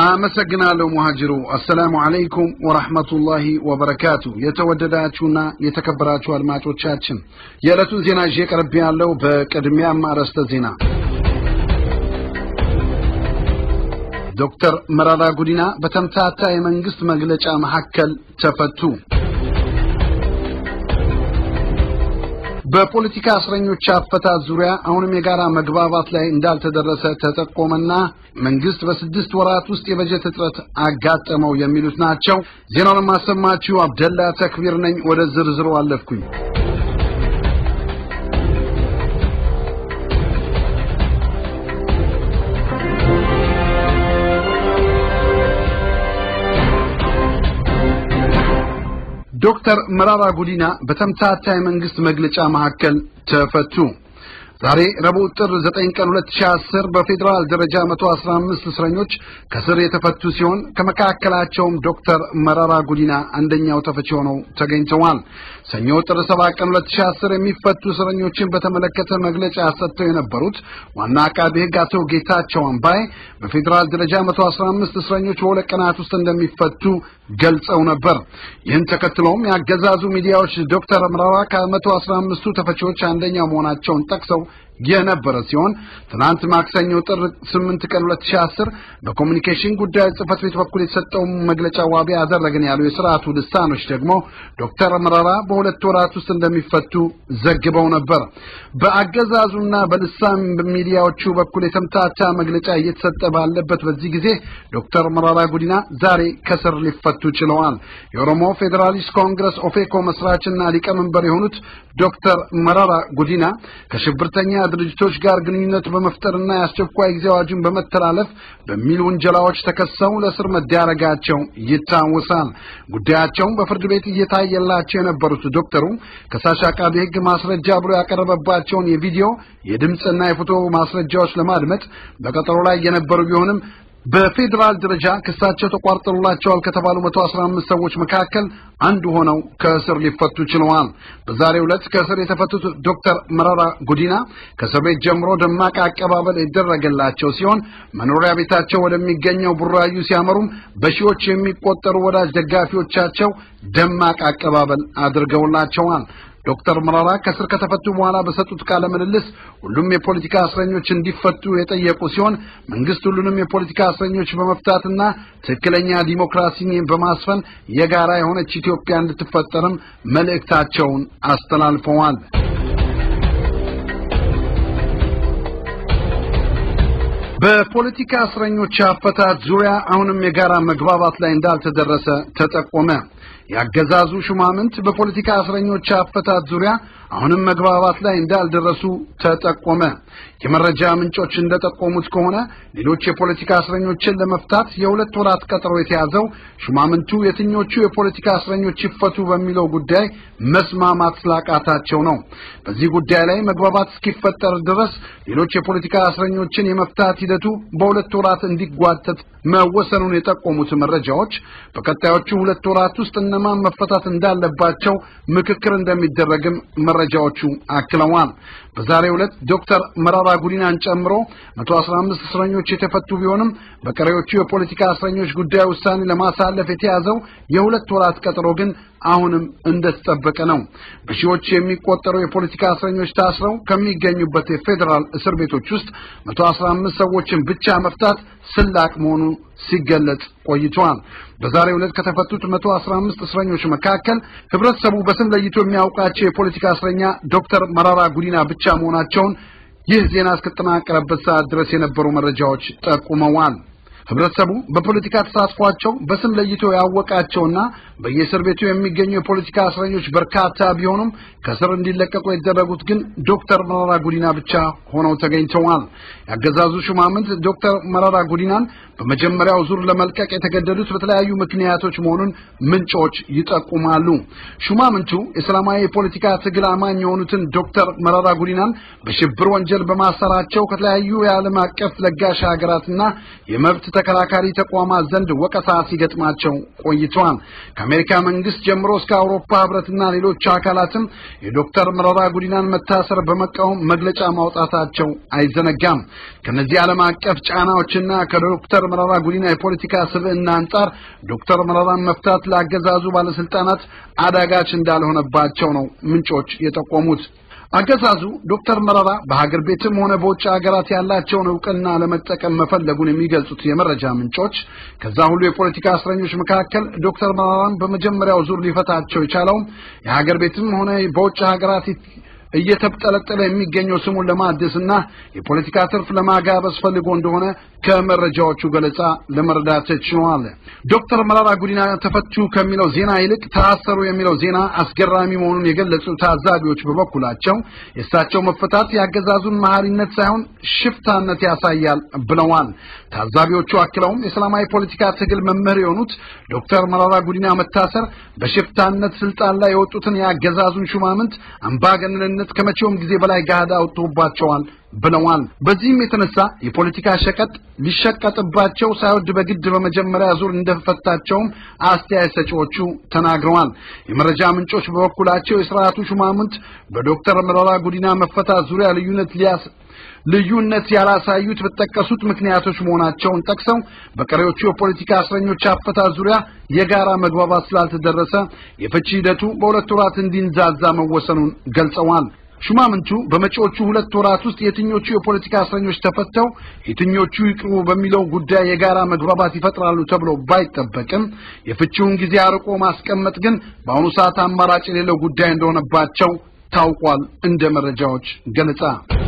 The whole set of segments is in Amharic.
አመሰግናለሁ ሙሀጅሩ። አሰላሙ አለይኩም ወራህመቱላሂ ወበረካቱ። የተወደዳችሁና የተከበራችሁ አድማጮቻችን የዕለቱን ዜና ይዤ ቀርቤ ያለው። በቅድሚያም አርዕስተ ዜና ዶክተር መረራ ጉዲና በተምታታ የመንግስት መግለጫ መካከል ተፈቱ። በፖለቲካ እስረኞች አፈታት ዙሪያ አሁንም የጋራ መግባባት ላይ እንዳልተደረሰ ተጠቆመና መንግስት በስድስት ወራት ውስጥ የበጀት እጥረት አጋጠመው የሚሉት ናቸው። ዜናውን የማሰማችሁ አብደላ ተክቢር ነኝ። ወደ ዝርዝሩ አለፍኩኝ። ዶክተር መራራ ጉዲና በተምታታ የመንግስት መግለጫ መካከል ተፈቱ። ዛሬ ረቡዕ ጥር 9 ቀን 2010 በፌዴራል ደረጃ 115 እስረኞች ከስር የተፈቱ ሲሆን ከመካከላቸውም ዶክተር መረራ ጉዲና አንደኛው ተፈቺ ሆነው ተገኝተዋል። ሰኞ ጥር 7 ቀን 2010 የሚፈቱ እስረኞችን በተመለከተ መግለጫ ሰጥተው የነበሩት ዋና አቃቤ ሕግ አቶ ጌታቸው አምባይ በፌዴራል ደረጃ 115 እስረኞች በሁለት ቀናት ውስጥ እንደሚፈቱ ገልጸው ነበር። ይህን ተከትሎም ያገዛዙ ሚዲያዎች ዶክተር መረራ ከመቶ አስራ አምስቱ ተፈቺዎች አንደኛው መሆናቸውን ጠቅሰው የነበረ ሲሆን ትናንት ማክሰኞ ጥር 8 ቀን 2010 በኮሚኒኬሽን ጉዳዮች ጽህፈት ቤት በኩል የተሰጠው መግለጫ ዋቢ ያደረግን ያሉ የስርዓቱ ልሳኖች ደግሞ ዶክተር መረራ በሁለት ወራት ውስጥ እንደሚፈቱ ዘግበው ነበር። በአገዛዙና በልሳን ሚዲያዎቹ በኩል የተምታታ መግለጫ እየተሰጠ ባለበት በዚህ ጊዜ ዶክተር መረራ ጉዲና ዛሬ ከስር ሊፈቱ ችለዋል። የኦሮሞ ፌዴራሊስት ኮንግረስ ኦፌኮ መስራችና ሊቀመንበር የሆኑት ዶክተር መረራ ጉዲና ከሽብርተኛ ድርጅቶች ጋር ግንኙነት በመፍጠርና የአስቸኳይ ጊዜ አዋጅን በመተላለፍ በሚል ውንጀላዎች ተከሰው ለእስር መዳረጋቸው ይታወሳል። ጉዳያቸውን በፍርድ ቤት እየታየላቸው የነበሩት ዶክተሩ ከሳሽ አቃቤ ሕግ ማስረጃ ብሎ ያቀረበባቸውን የቪዲዮ የድምፅና የፎቶ ማስረጃዎች ለማድመጥ በቀጠሮ ላይ የነበሩ ቢሆንም በፌዴራል ደረጃ ክሳቸው ተቋርጦላቸዋል ከተባሉ 115 ሰዎች መካከል አንዱ ሆነው ከእስር ሊፈቱ ችለዋል። በዛሬው ዕለት ከእስር የተፈቱት ዶክተር መረራ ጉዲና ከእስር ቤት ጀምሮ ደማቅ አቀባበል የደረገላቸው ሲሆን መኖሪያ ቤታቸው ወደሚገኘው ቡራዩ ሲያመሩም በሺዎች የሚቆጠሩ ወዳጅ ደጋፊዎቻቸው ደማቅ አቀባበል አድርገውላቸዋል። ዶክተር መረራ ከስር ከተፈቱ በኋላ በሰጡት ቃለ ምልልስ ሁሉም የፖለቲካ እስረኞች እንዲፈቱ የጠየቁ ሲሆን መንግስት ሁሉንም የፖለቲካ እስረኞች በመፍታትና ትክክለኛ ዲሞክራሲን በማስፈን የጋራ የሆነች ኢትዮጵያ እንድትፈጠርም መልእክታቸውን አስተላልፈዋል። በፖለቲካ እስረኞች አፈታት ዙሪያ አሁንም የጋራ መግባባት ላይ እንዳልተደረሰ ተጠቆመ። ያገዛዙ ሹማምንት በፖለቲካ እስረኞች አፈታት ዙሪያ አሁንም መግባባት ላይ እንዳልደረሱ ተጠቆመ። የመረጃ ምንጮች እንደጠቆሙት ከሆነ ሌሎች የፖለቲካ እስረኞችን ለመፍታት የሁለት ወራት ቀጠሮ የተያዘው ሹማምንቱ የትኞቹ የፖለቲካ እስረኞች ይፈቱ በሚለው ጉዳይ መስማማት ስላቃታቸው ነው። በዚህ ጉዳይ ላይ መግባባት እስኪፈጠር ድረስ ሌሎች የፖለቲካ እስረኞችን የመፍታት ሂደቱ በሁለት ወራት እንዲጓተት መወሰኑን የጠቆሙት መረጃዎች በቀጣዮቹ ሁለት ወራት ውስጥ እነማን መፈታት እንዳለባቸው ምክክር እንደሚደረግም መረጃዎቹ አክለዋል። በዛሬው ዕለት ዶክተር መረራ ጉዲናን ጨምሮ 115 እስረኞች የተፈቱ ቢሆንም በቀሪዎቹ የፖለቲካ እስረኞች ጉዳይ ውሳኔ ለማሳለፍ የተያዘው የሁለት ወራት ቀጠሮ ግን አሁንም እንደተጠበቀ ነው። በሺዎች የሚቆጠሩ የፖለቲካ እስረኞች ታስረው ከሚገኙበት የፌዴራል እስር ቤቶች ውስጥ 115 ሰዎችን ብቻ መፍታት ስላቅ መሆኑ ሲገለጽ ቆይቷል። በዛሬው ዕለት ከተፈቱት 115 እስረኞች መካከል ህብረተሰቡ በስም ለይቶ የሚያውቃቸው የፖለቲካ እስረኛ ዶክተር መረራ ጉዲና ብቻ መሆናቸውን ይህ ዜና እስከተጠናቀረበት ሰዓት ድረስ የነበሩ መረጃዎች ጠቁመዋል። ህብረተሰቡ በፖለቲካ ተሳትፏቸው በስም ለይቶ ያወቃቸውና በየእስር ቤቱ የሚገኙ የፖለቲካ እስረኞች በርካታ ቢሆኑም ከስር እንዲለቀቁ የተደረጉት ግን ዶክተር መረራ ጉዲና ብቻ ሆነው ተገኝተዋል። ያገዛዙ ሹማምንት ዶክተር መረራ ጉዲናን በመጀመሪያው ዙር ለመልቀቅ የተገደዱት በተለያዩ ምክንያቶች መሆኑን ምንጮች ይጠቁማሉ። ሹማምንቱ የሰላማዊ የፖለቲካ ትግል አማኝ የሆኑትን ዶክተር መረራ ጉዲናን በሽብር ወንጀል በማሰራቸው ከተለያዩ የዓለም አቀፍ ለጋሽ ሀገራትና የመብት ተከራካሪ ተቋማት ዘንድ ወቀሳ ሲገጥማቸው ቆይተዋል። ከአሜሪካ መንግስት ጀምሮ እስከ አውሮፓ ህብረትና ሌሎች አካላትም የዶክተር መረራ ጉዲናን መታሰር በመቃወም መግለጫ ማውጣታቸው አይዘነጋም። ከነዚህ ዓለም አቀፍ ጫናዎችና ከዶክተር መረራ ጉዲና የፖለቲካ ስብዕና አንጻር ዶክተር መረራን መፍታት ለአገዛዙ ባለስልጣናት አዳጋች እንዳልሆነባቸው ነው ምንጮች የጠቆሙት። አገዛዙ ዶክተር መረራ በሀገር ቤትም ሆነ በውጭ ሀገራት ያላቸውን እውቅና ለመጠቀም መፈለጉን የሚገልጹት የመረጃ ምንጮች ከዛ ሁሉ የፖለቲካ እስረኞች መካከል ዶክተር መረራን በመጀመሪያው ዙር ሊፈታቸው የቻለውም የሀገር ቤትም ሆነ በውጭ ሀገራት እየተብጠለጠለ የሚገኘው ስሙን ለማደስና የፖለቲካ ትርፍ ለማጋበስ ፈልጎ እንደሆነ ከመረጃዎቹ ገለጻ ለመረዳት ተችሏል። ዶክተር መረራ ጉዲና ተፈቱ ከሚለው ዜና ይልቅ ታሰሩ የሚለው ዜና አስገራሚ መሆኑን የገለጹ ታዛቢዎች በበኩላቸው የእሳቸው መፈታት የአገዛዙን መሐሪነት ሳይሆን ሽፍታነት ያሳያል ብለዋል። ታዛቢዎቹ አክለውም የሰላማዊ ፖለቲካ ትግል መምህር የሆኑት ዶክተር መረራ ጉዲና መታሰር በሽፍታነት ስልጣን ላይ የወጡትን የአገዛዙን ሹማምንት አምባገነንነት ከመቼውም ጊዜ በላይ ጋዳ አውጥቶባቸዋል ብለዋል። በዚህም የተነሳ የፖለቲካ ሸቀጥ ሊሸቀጥባቸው ሳይወድ በግድ በመጀመሪያ ዙር እንደፈታቸውም አስተያየት ሰጪዎቹ ተናግረዋል። የመረጃ ምንጮች በበኩላቸው የስርዓቱ ሹማምንት በዶክተር መረራ ጉዲና መፈታት ዙሪያ ልዩነት ሊያስ ልዩነት ያላሳዩት በተጠቀሱት ምክንያቶች መሆናቸውን ጠቅሰው በቀሪዎቹ የፖለቲካ እስረኞች አፈታት ዙሪያ የጋራ መግባባት ስላልተደረሰ የፍቺ ሂደቱ በሁለት ወራት እንዲንዛዛ መወሰኑን ገልጸዋል። ሹማምንቱ በመጪዎቹ ሁለት ወራት ውስጥ የትኞቹ የፖለቲካ እስረኞች ተፈተው የትኞቹ ይቅሩ በሚለው ጉዳይ የጋራ መግባባት ይፈጥራሉ ተብሎ ባይጠበቅም የፍቺውን ጊዜ አርቆ ማስቀመጥ ግን በአሁኑ ሰዓት አማራጭ የሌለው ጉዳይ እንደሆነባቸው ታውቋል። እንደ መረጃዎች ገለጻ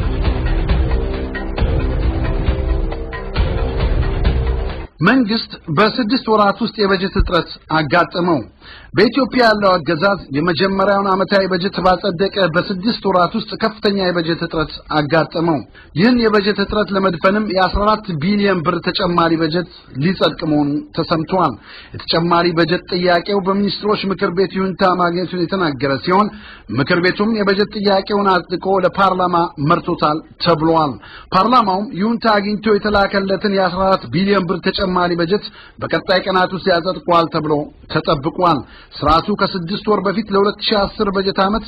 መንግስት በስድስት ወራት ውስጥ የበጀት እጥረት አጋጠመው። በኢትዮጵያ ያለው አገዛዝ የመጀመሪያውን ዓመታዊ በጀት ባጸደቀ በስድስት ወራት ውስጥ ከፍተኛ የበጀት እጥረት አጋጠመው። ይህን የበጀት እጥረት ለመድፈንም የ14 ቢሊዮን ብር ተጨማሪ በጀት ሊጸድቅ መሆኑ ተሰምቷል። የተጨማሪ በጀት ጥያቄው በሚኒስትሮች ምክር ቤት ይሁንታ ማግኘቱን የተናገረ ሲሆን ምክር ቤቱም የበጀት ጥያቄውን አጽድቆ ለፓርላማ መርቶታል ተብሏል። ፓርላማውም ይሁንታ አግኝቶ የተላከለትን የ14 ቢሊዮን ብር ተጨማሪ በጀት በቀጣይ ቀናት ውስጥ ያጸድቋል ተብሎ ተጠብቋል። ስርዓቱ ከስድስት ወር በፊት ለ2010 በጀት ዓመት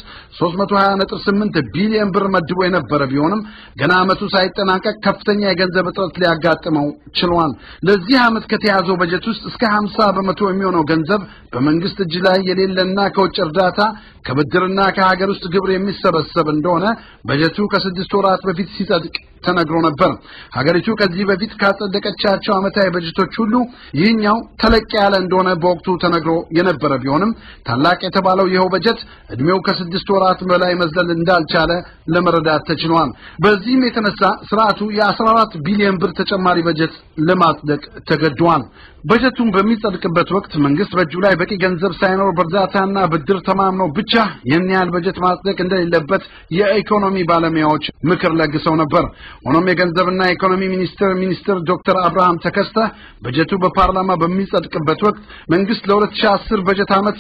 320.8 ቢሊዮን ብር መድቦ የነበረ ቢሆንም ገና ዓመቱ ሳይጠናቀቅ ከፍተኛ የገንዘብ እጥረት ሊያጋጥመው ችሏል። ለዚህ ዓመት ከተያዘው በጀት ውስጥ እስከ 50 በመቶ የሚሆነው ገንዘብ በመንግስት እጅ ላይ የሌለና ከውጭ እርዳታ ከብድርና ከሀገር ውስጥ ግብር የሚሰበሰብ እንደሆነ በጀቱ ከስድስት ወራት በፊት ሲጸድቅ ተነግሮ ነበር። ሀገሪቱ ከዚህ በፊት ካጸደቀቻቸው ዓመታዊ በጀቶች ሁሉ ይህኛው ተለቅ ያለ እንደሆነ በወቅቱ ተነግሮ የነበረ ቢሆንም ታላቅ የተባለው ይኸው በጀት እድሜው ከስድስት ወራት በላይ መዝለል እንዳልቻለ ለመረዳት ተችሏል። በዚህም የተነሳ ስርዓቱ የ14 ቢሊዮን ብር ተጨማሪ በጀት ለማጽደቅ ተገዷል። በጀቱን በሚጸድቅበት ወቅት መንግስት በእጁ ላይ በቂ ገንዘብ ሳይኖር በእርዳታና ብድር ተማምኖ ብቻ ይህን ያህል በጀት ማጽደቅ እንደሌለበት የኢኮኖሚ ባለሙያዎች ምክር ለግሰው ነበር። ሆኖም የገንዘብና የኢኮኖሚ ሚኒስትር ሚኒስትር ዶክተር አብርሃም ተከስተ በጀቱ በፓርላማ በሚጸድቅበት ወቅት መንግስት ለ2010 በጀት ዓመት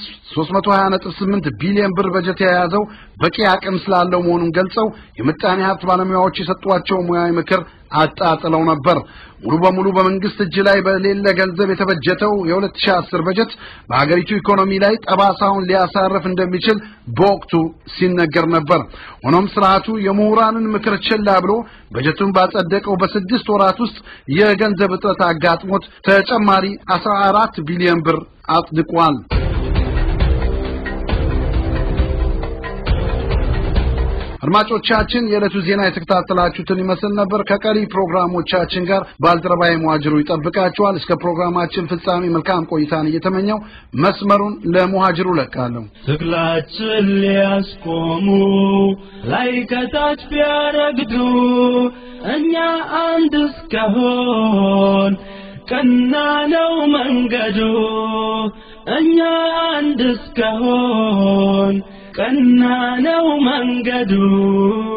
320.8 ቢሊዮን ብር በጀት የያዘው በቂ አቅም ስላለው መሆኑን ገልጸው የምጣኔ ሀብት ባለሙያዎች የሰጧቸው ሙያዊ ምክር አጣጥለው ነበር። ሙሉ በሙሉ በመንግስት እጅ ላይ በሌለ ገንዘብ የተበጀተው የ2010 በጀት በሀገሪቱ ኢኮኖሚ ላይ ጠባሳውን ሊያሳርፍ እንደሚችል በወቅቱ ሲነገር ነበር። ሆኖም ስርዓቱ የምሁራንን ምክር ችላ ብሎ በጀቱን ባጸደቀው በስድስት ወራት ውስጥ የገንዘብ እጥረት አጋጥሞት ተጨማሪ 14 ቢሊዮን ብር አጽድቋል። አድማጮቻችን የዕለቱ ዜና የተከታተላችሁትን ይመስል ነበር። ከቀሪ ፕሮግራሞቻችን ጋር ባልደረባዬ ሙሀጅሩ ይጠብቃችኋል። እስከ ፕሮግራማችን ፍጻሜ መልካም ቆይታን እየተመኘው መስመሩን ለሙሀጅሩ ለቃለሁ። ትግላችን ሊያስቆሙ ላይ ከታች ቢያረግዱ እኛ አንድ እስከሆን ቀና ነው መንገዱ እኛ አንድ እስከሆን ቀና ነው መንገዱ